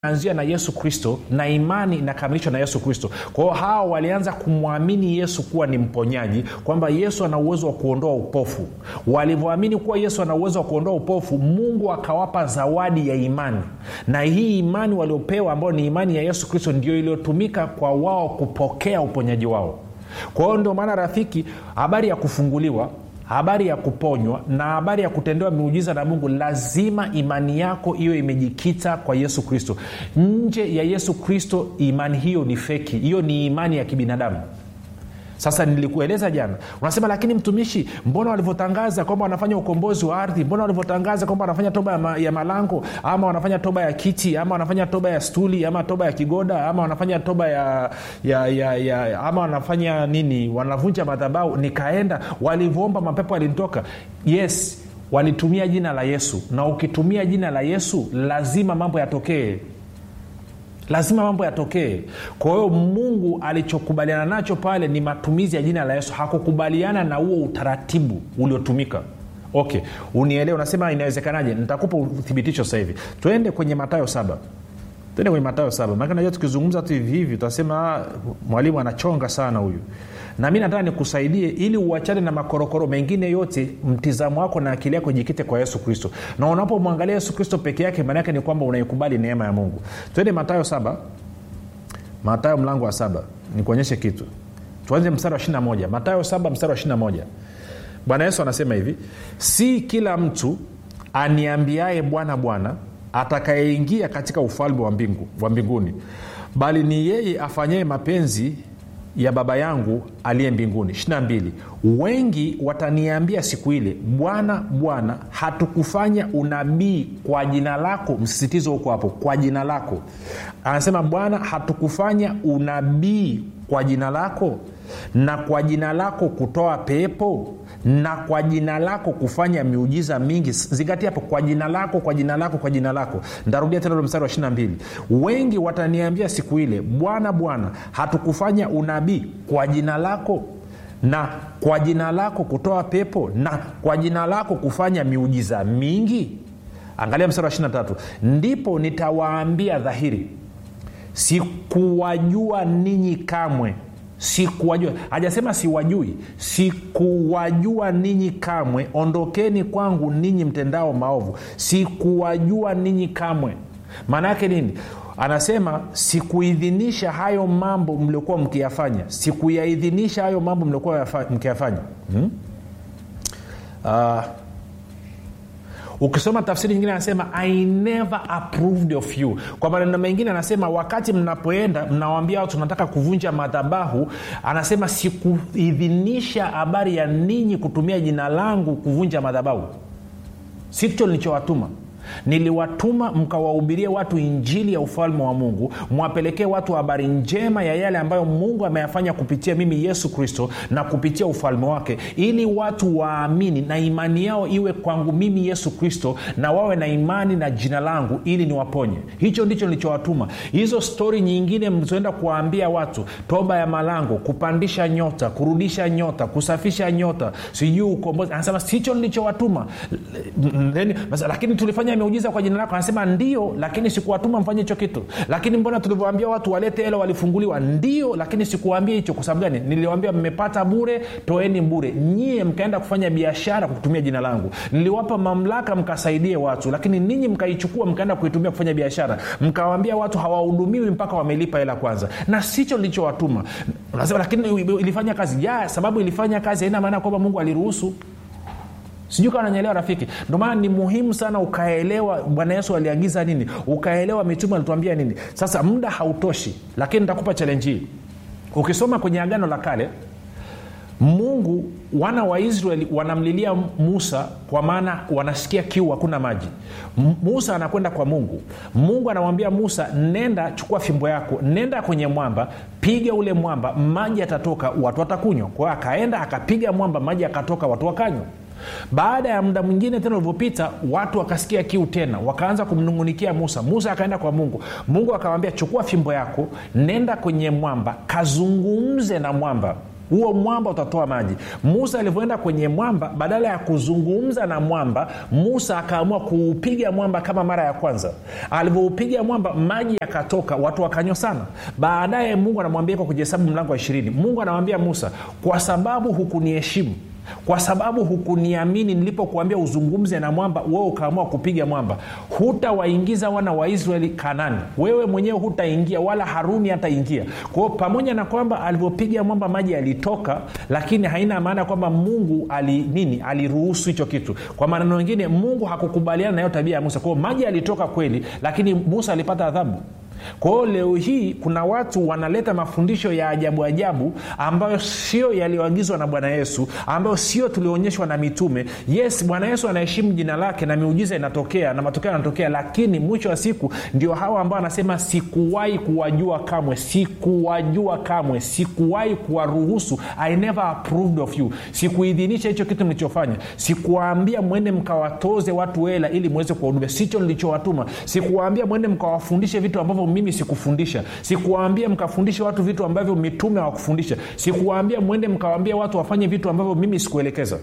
anzia na yesu kristo na imani inakamilishwa na yesu kristo kwa hiyo hawa walianza kumwamini yesu kuwa ni mponyaji kwamba yesu ana uwezo wa kuondoa upofu walivyoamini kuwa yesu ana uwezo wa kuondoa upofu mungu akawapa zawadi ya imani na hii imani waliopewa ambayo ni imani ya yesu kristo ndio iliyotumika kwa wao kupokea uponyaji wao kwa hiyo ndio maana rafiki habari ya kufunguliwa habari ya kuponywa na habari ya kutendewa miujiza na mungu lazima imani yako iwe imejikita kwa yesu kristo nje ya yesu kristo imani hiyo ni feki hiyo ni imani ya kibinadamu sasa nilikueleza jana unasema lakini mtumishi mbona walivyotangaza kwamba wanafanya ukombozi wa ardhi mbona walivyotangaza kwamba wanafanya toba ya, ma, ya malango ama wanafanya toba ya kiti ama wanafanya toba ya stuli ama toba ya kigoda ama wanafanya toba ya, ya, ya, ya ama wanafanya nini wanavunja madhabau nikaenda walivyoomba mapepo yalinitoka yes walitumia jina la yesu na ukitumia jina la yesu lazima mambo yatokee lazima mambo yatokee kwa hiyo mungu alichokubaliana nacho pale ni matumizi ya jina la yesu hakukubaliana na huo utaratibu uliotumika okay unielewe unasema inawezekanaje nitakupa uthibitisho sasa hivi twende kwenye matayo saba twende kwenye matayo saba maana najua tukizungumza tu hivi hivi utasema mwalimu anachonga sana huyu na mi nataka nikusaidie ili uachane na makorokoro mengine yote mtizamo wako na akili yako jikite kwa yesu kristo na unapomwangalia yesu kristo peke yake maana yake ni kwamba unaikubali neema ya mungu twende matayo saba matayo mlango wa saba nikuonyeshe kitu tuanze mstari wa 21 matayo saba mstari wa 21 bwana yesu anasema hivi si kila mtu aniambiaye bwana bwana atakayeingia katika ufalme wa, mbingu, wa mbinguni bali ni yeye afanyaye mapenzi ya baba yangu aliye mbinguni 22 wengi wataniambia siku ile bwana bwana hatukufanya unabii kwa jina lako msisitizo huko hapo kwa jina lako anasema bwana hatukufanya unabii kwa jina lako na kwa jina lako kutoa pepo na kwa jina lako kufanya miujiza mingi zingatia hapo kwa jina lako kwa jina lako kwa jina lako ntarudia tena ule mstari wa 22 wengi wataniambia siku ile bwana bwana hatukufanya unabii kwa jina lako na kwa jina lako kutoa pepo na kwa jina lako kufanya miujiza mingi angalia mstari wa 23 ndipo nitawaambia dhahiri sikuwajua ninyi kamwe sikuwajua hajasema siwajui sikuwajua ninyi kamwe ondokeni kwangu ninyi mtendao maovu sikuwajua ninyi kamwe maana yake nini anasema sikuidhinisha hayo mambo mliokuwa mkiyafanya sikuyaidhinisha hayo mambo mliokuwa mkiyafanya hmm? uh, ukisoma tafsiri nyingine anasema i never approved of you kwa maneno mengine anasema wakati mnapoenda mnawambia watu tunataka kuvunja madhabahu anasema sikuidhinisha habari ya ninyi kutumia jina langu kuvunja madhabahu sicho nilichowatuma niliwatuma mkawahubirie watu injili ya ufalme wa mungu mwapelekee watu habari njema ya yale ambayo mungu ameyafanya kupitia mimi yesu kristo na kupitia ufalme wake ili watu waamini na imani yao iwe kwangu mimi yesu kristo na wawe na imani na jina langu ili niwaponye hicho ndicho nilichowatuma hizo stori nyingine mlizoenda kuwaambia watu toba ya malango kupandisha nyota kurudisha nyota kusafisha nyota sijui ukombozi anasema sicho nilichowatuma lakini tulifanya miujiza kwa jina lako anasema ndio lakini sikuwatuma mfanye hicho kitu lakini mbona tulivyoambia watu walete hela walifunguliwa ndio lakini sikuwaambia hicho kwa sababu gani niliwambia mmepata bure toeni bure nyie mkaenda kufanya biashara kwa kutumia jina langu niliwapa mamlaka mkasaidie watu lakini ninyi mkaichukua mkaenda kuitumia kufanya biashara mkawambia watu hawahudumiwi mpaka wamelipa hela kwanza na sicho nilichowatuma nasema lakini ilifanya kazi ya sababu ilifanya kazi haina maana kwamba mungu aliruhusu sijui kama nanyelewa rafiki ndio maana ni muhimu sana ukaelewa bwana yesu aliagiza nini ukaelewa mitume alituambia nini sasa muda hautoshi lakini nitakupa chalenji hii ukisoma kwenye agano la kale mungu wana wa israeli wanamlilia musa kwa maana wanasikia kiu hakuna maji musa anakwenda kwa mungu mungu anamwambia musa nenda chukua fimbo yako nenda kwenye mwamba piga ule mwamba maji yatatoka watu watakunywa kwa hiyo akaenda akapiga mwamba maji yakatoka watu wakanywa baada ya muda mwingine tena ulivyopita watu wakasikia kiu tena wakaanza kumnungunikia musa musa akaenda kwa mungu mungu akawambia chukua fimbo yako nenda kwenye mwamba kazungumze na mwamba huo mwamba utatoa maji musa alivyoenda kwenye mwamba badala ya kuzungumza na mwamba musa akaamua kuupiga mwamba kama mara ya kwanza alivyoupiga mwamba maji yakatoka watu wakanywa sana baadaye mungu anamwambia kwa kujihesabu mlango wa ishirini mungu anamwambia musa kwa sababu hukuniheshimu kwa sababu hukuniamini nilipokuambia uzungumze na mwamba wewe ukaamua kupiga mwamba hutawaingiza wana wa israeli kanani wewe mwenyewe hutaingia wala haruni hataingia kwao pamoja na kwamba alivyopiga mwamba maji yalitoka lakini haina maana kwamba mungu ali nini aliruhusu hicho kitu kwa maneno mengine mungu hakukubaliana na hiyo tabia ya musa kwao maji yalitoka kweli lakini musa alipata adhabu kwa hiyo leo hii kuna watu wanaleta mafundisho ya ajabu ajabu ambayo sio yaliyoagizwa na bwana yesu ambayo sio tulioonyeshwa na mitume yes bwana yesu anaheshimu jina lake na miujiza inatokea na matokeo yanatokea lakini mwisho wa siku ndio hawa ambao anasema sikuwahi kuwajua kamwe sikuwajua kamwe sikuwahi kuwaruhusu i never approved of you sikuidhinisha hicho kitu mlichofanya sikuwaambia mwende mkawatoze watu hela ili mweze kuwahudumia sicho nilichowatuma sikuwaambia mwende mkawafundishe vitu ambavyo mimi sikufundisha sikuwaambia mkafundishe watu vitu ambavyo mitume hawakufundisha sikuwaambia mwende mkawaambia watu wafanye vitu ambavyo mimi sikuelekeza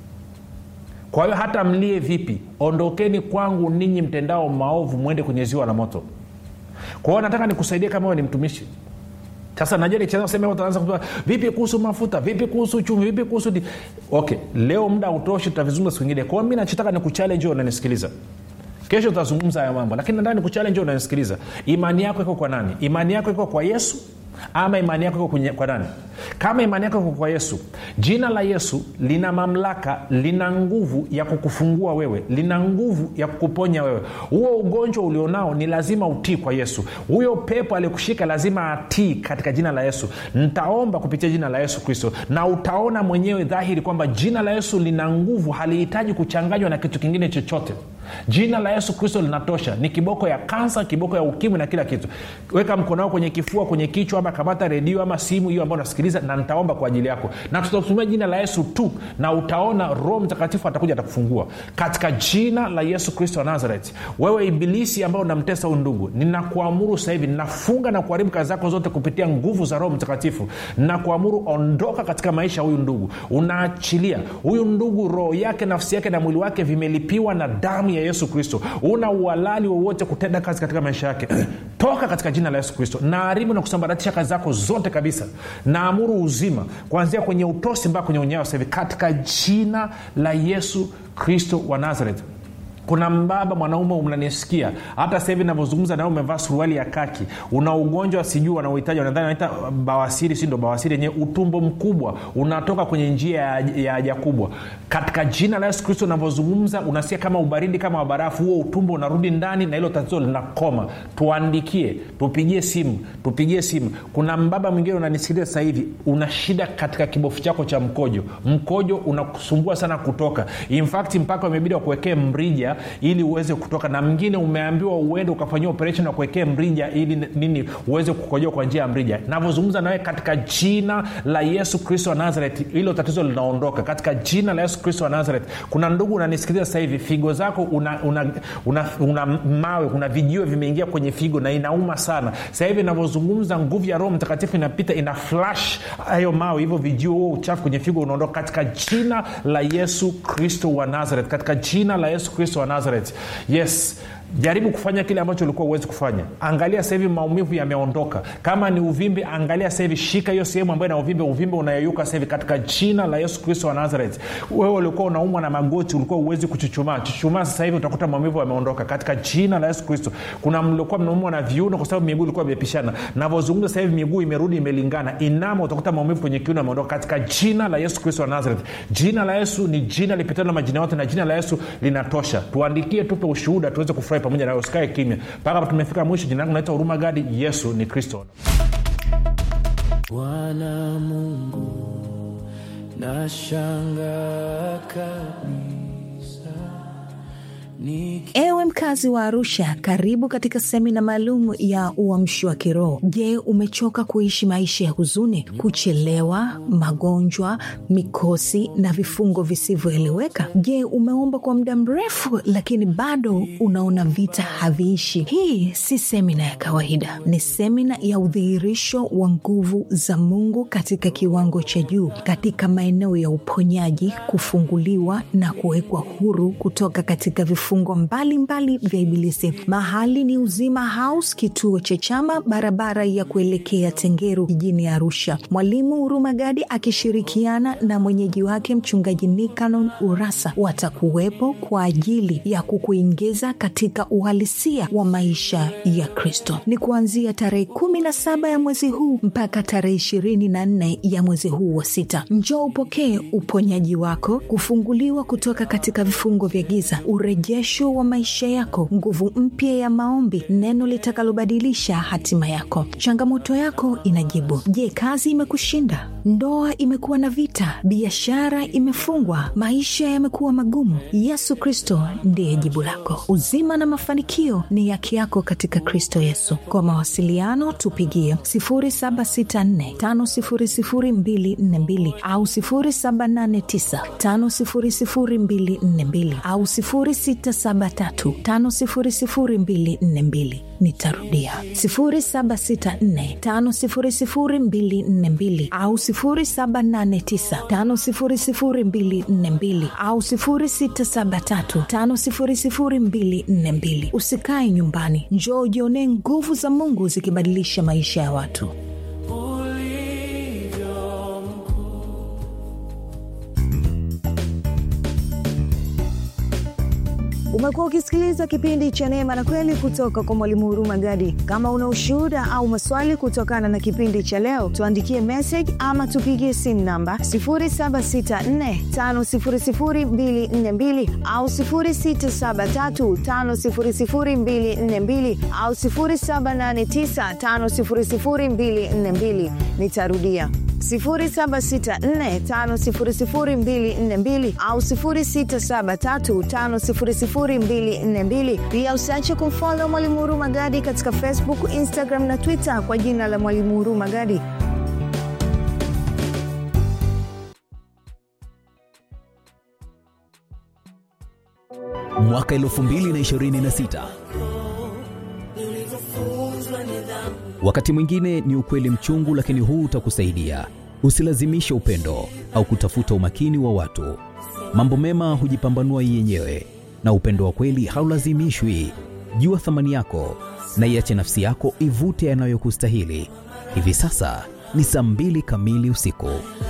kwa hiyo hata mlie vipi ondokeni kwangu ninyi mtendao maovu mwende kwenye ziwa la moto kwa hiyo nataka nikusaidie kama wewe ni mtumishi sasa najua nikianza utaanza kusema vipi kuhusu mafuta vipi kuhusu uchumi vipi kuhusu di... okay leo muda utoshi tutavizungumza siku ingine kwa hiyo mi nachotaka ni kuchallenge unanisikiliza kesho tutazungumza haya mambo lakini nadhani kuchallenge unanisikiliza imani yako iko kwa nani imani yako iko kwa yesu ama imani yako iko kwenye- kwa nani kama imani yako iko kwa yesu jina la yesu lina mamlaka lina nguvu ya kukufungua wewe lina nguvu ya kukuponya wewe huo ugonjwa ulionao ni lazima utii kwa yesu huyo pepo aliyekushika lazima atii katika jina la yesu ntaomba kupitia jina la yesu kristo na utaona mwenyewe dhahiri kwamba jina la yesu lina nguvu halihitaji kuchanganywa na kitu kingine chochote jina la yesu kristo linatosha ni kiboko ya kansa kiboko ya ukimwi na kila kitu weka mkono wako kwenye kifua kwenye kichwa ama kamata redio ama simu hiyo ambayo unasikiliza na nitaomba kwa ajili yako na tutatumia jina la yesu tu na utaona roho mtakatifu atakuja atakufungua katika jina la yesu kristo wa nazareth wewe ibilisi ambao unamtesa huyu ndugu ninakuamuru sasa hivi ninafunga na kuharibu kazi zako zote kupitia nguvu za roho mtakatifu ninakuamuru ondoka katika maisha ya huyu ndugu unaachilia huyu ndugu roho yake nafsi yake na mwili wake vimelipiwa na damu ya yesu kristo una uhalali wowote kutenda kazi katika maisha yake toka katika jina la yesu kristo naaribu na kusambaratisha kazi zako zote kabisa naamuru uzima kuanzia kwenye utosi mpaka kwenye unyayo sasa hivi katika jina la yesu kristo wa nazareth kuna mbaba mwanaume mnanisikia hata sasa hivi navyozungumza nawe umevaa suruali ya kaki una ugonjwa sijui wanauhitaji wanadhani wanaita bawasiri si ndo bawasiri yenyewe utumbo mkubwa unatoka kwenye njia ya ya haja kubwa katika jina la yesu kristo unavyozungumza unasikia kama ubaridi kama wa barafu huo utumbo unarudi ndani na hilo tatizo linakoma tuandikie tupigie simu tupigie simu kuna mbaba mwingine unanisikiliza sasa hivi una shida katika kibofu chako cha mkojo mkojo unakusumbua sana kutoka in fact mpaka umebidi wakuwekee mrija ili uweze kutoka na mwingine umeambiwa uende ukafanyia operation wakuwekee mrija ili nini uweze kukojoa kwa njia ya mrija navyozungumza nawe katika jina la yesu kristo wa nazareth hilo tatizo linaondoka katika jina la yesu kristo wa nazareth kuna ndugu unanisikiliza sasa hivi figo zako una, una, una, una mawe kuna vijiwe vimeingia kwenye figo na inauma sana sasa hivi navyozungumza nguvu ya roho mtakatifu inapita ina flash hayo mawe hivyo vijiwe huo uchafu kwenye figo unaondoka katika jina la yesu kristo wa nazareth katika jina la yesu kristo wa nazareth yes jaribu kufanya kile ambacho ulikuwa uwezi kufanya angalia sasa hivi maumivu yameondoka kama ni uvimbe angalia sasa hivi shika hiyo sehemu ambayo ina uvimbe uvimbe unayeyuka sasa hivi katika jina la yesu kristo wa nazareth wewe ulikuwa unaumwa na magoti ulikuwa uwezi kuchuchumaa chuchumaa sasa hivi utakuta maumivu yameondoka katika jina la yesu kristo kuna mliokuwa mnaumwa na viuno kwa sababu miguu ilikuwa imepishana navyozungumza sasa hivi miguu imerudi imelingana inama utakuta maumivu kwenye kiuno yameondoka katika jina la yesu kristo wa nazareth jina la yesu ni jina lipitalo na majina yote na jina la yesu linatosha tuandikie tupe ushuhuda tuweze kufurahi pamoja nawe usikae kimya mpaka hapa tumefika mwisho jina langu naitwa huruma gadi yesu ni kristo bwana mungu nashanga kabisa Ewe mkazi wa Arusha, karibu katika semina maalum ya uamsho wa kiroho. Je, umechoka kuishi maisha ya huzuni, kuchelewa, magonjwa, mikosi na vifungo visivyoeleweka? Je, umeomba kwa muda mrefu lakini bado unaona vita haviishi? Hii si semina ya kawaida, ni semina ya udhihirisho wa nguvu za Mungu katika kiwango cha juu, katika maeneo ya uponyaji, kufunguliwa na kuwekwa huru kutoka katika vifungo mbalimbali vya Ibilisi. Mahali ni Uzima House, kituo cha Chama, barabara ya kuelekea Tengeru jijini Arusha. Mwalimu Huruma Gadi akishirikiana na mwenyeji wake Mchungaji Nikanon Urasa watakuwepo kwa ajili ya kukuingiza katika uhalisia wa maisha ya Kristo. Ni kuanzia tarehe kumi na saba ya mwezi huu mpaka tarehe ishirini na nne ya mwezi huu wa sita. Njoo upokee uponyaji wako, kufunguliwa kutoka katika vifungo vya giza, urejesho wa maisha yako, nguvu mpya ya maombi, neno litakalobadilisha hatima yako. Changamoto yako inajibu. Je, kazi imekushinda? Ndoa imekuwa na vita? Biashara imefungwa? Maisha yamekuwa magumu? Yesu Kristo ndiye jibu lako. Uzima na mafanikio ni yake yako katika Kristo Yesu. Kwa mawasiliano tupigie 0764500242 au 0789500242 au 0673500242. Nitarudia 0764500242 au 0789500242 au 0673500242. Usikae nyumbani, njoo ujionee nguvu za Mungu zikibadilisha maisha ya watu. Umekuwa ukisikiliza kipindi cha Neema na Kweli kutoka kwa Mwalimu Huruma Gadi. Kama una ushuhuda au maswali kutokana na kipindi cha leo, tuandikie message ama tupigie simu namba 0764500242 au 0673500242 au 0789500242. Nitarudia 0764500242 au 0673500242. Pia usiache kumfolo Mwalimu Huruma Gadi katika Facebook, Instagram na Twitter kwa jina la Mwalimu Huruma Gadi. Mwaka 2026 wakati mwingine ni ukweli mchungu, lakini huu utakusaidia. Usilazimishe upendo au kutafuta umakini wa watu. Mambo mema hujipambanua yenyewe, na upendo wa kweli haulazimishwi. Jua thamani yako na iache nafsi yako ivute yanayokustahili. Hivi sasa ni saa mbili kamili usiku.